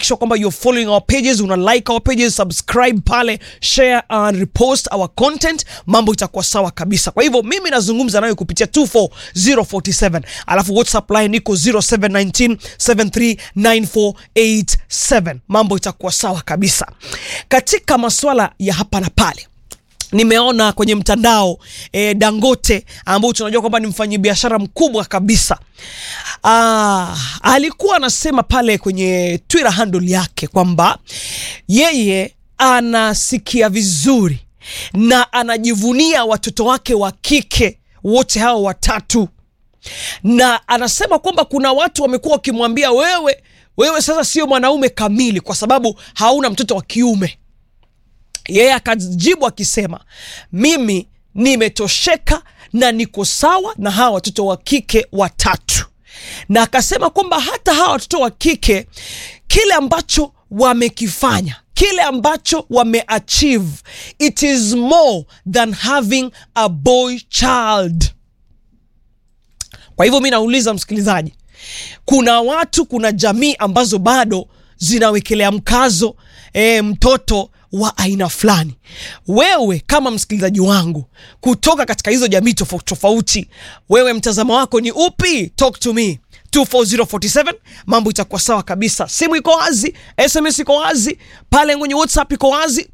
sure kwamba you're following our pages una like our pages subscribe pale share and repost our content mambo itakuwa sawa kabisa kwa hivyo mimi nazungumza nayo kupitia 24047 alafu whatsapp line iko 0719739487 mambo itakuwa sawa kabisa katika maswala ya hapa na pale nimeona kwenye mtandao e, dangote ambao tunajua kwamba ni mfanyabiashara mkubwa kabisa ah, alikuwa anasema pale kwenye twitter handle yake kwamba yeye anasikia vizuri na anajivunia watoto wake wa kike wote hao watatu na anasema kwamba kuna watu wamekuwa wakimwambia wewe wewe sasa sio mwanaume kamili kwa sababu hauna mtoto wa kiume yeye akajibu akisema mimi nimetosheka na niko sawa na hawa watoto wa kike watatu na akasema kwamba hata hawa watoto wa kike kile ambacho wamekifanya kile ambacho wameachieve it is more than having a boy child kwa hivyo mi nauliza msikilizaji kuna watu kuna jamii ambazo bado zinawekelea mkazo e, mtoto wa aina fulani wewe kama msikilizaji wangu kutoka katika hizo jamii tofauti tofauti wewe mtazamo wako ni upi talk to me 24047 mambo itakuwa sawa kabisa simu iko wazi sms iko wazi pale kwenye whatsapp iko wazi